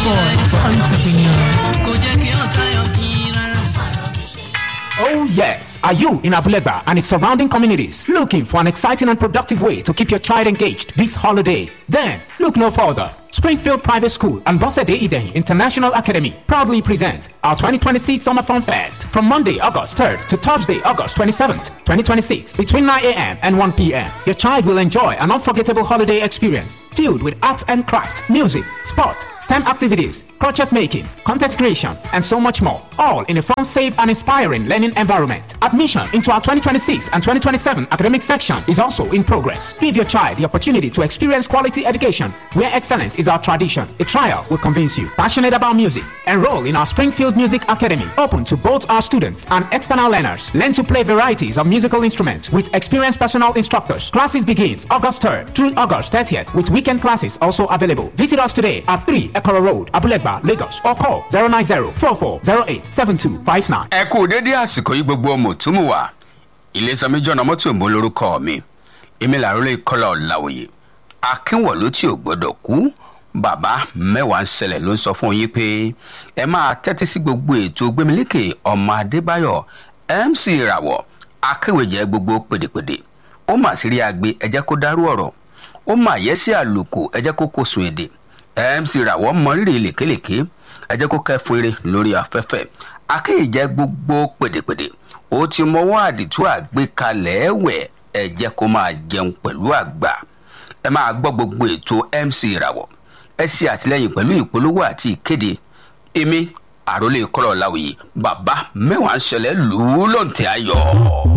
boy for entrepreneurs. kò jẹ́ kí ọ̀tá yọ kí rárá. Oh, yes. Are you in Abulegba and its surrounding communities looking for an exciting and productive way to keep your child engaged this holiday? Then look no further. Springfield Private School and Bosede Eden International Academy proudly presents our 2026 Summer Fun Fest from Monday, August 3rd to Thursday, August 27th, 2026, between 9 a.m. and 1 p.m. Your child will enjoy an unforgettable holiday experience filled with arts and craft, music, sport, STEM activities, crochet making, content creation, and so much more. All in a fun, safe, and inspiring learning environment. Admission into our 2026 and 2027 academic section is also in progress. Give your child the opportunity to experience quality education where excellence is our tradition. A trial will convince you. Passionate about music? Enroll in our Springfield Music Academy, open to both our students and external learners. Learn to play varieties of musical instruments with experienced personal instructors. Classes begins August 3rd through August 30th with weekend classes also available. Visit us today at 3 Ekoro Road, Abulegba, Lagos or call 090-4408-7259. ẹ kú dédé àsìkò yìí gbogbo ọmọ òtúmù wa ilésanmi jọ̀nà mọ́tò ìbò lórúkọ mi èmi làrólé kọ́lá ọ̀làwòye akínwọ̀lú tí ò gbọ́dọ̀ kú bàbá mẹ́wàá ń ṣẹlẹ̀ ló ń sọ fún yín pé ẹ máa tẹ́tí sí gbogbo ètò gbẹmílékè ọmọ adébáyọ̀ mc ìràwọ̀ akéwèjẹ gbogbo pèdèpèdè ó mà sí rí agbe ẹ jẹ́ kó dárú ọ̀rọ̀ ó mà yẹ sí àlùkò ẹ jẹ́ kó kó sun èdè mc ìràwọ̀ mọrírì lèkélèké ẹ jẹ́ kó kẹ́fún eré lórí afẹ́fẹ́ akéèjẹ́ gbogbo pèdèpèdè ó ti mọwọ́ àdìtú àgbékalẹ̀ ẹ̀wẹ̀ ẹ jẹ́ kó máa jẹun pẹ̀lú àgbà ẹ máa gbọ́ gbogbo ètò mc ìràwọ̀ ẹ ṣe àtìlẹyìn pẹ̀lú ìpolówó àti ìkéde èmi àròlé kọ́lọ̀ láwùyí bàbá mẹ́wàá ń ṣẹlẹ̀ lù ú lóǹtẹ̀ ayọ̀.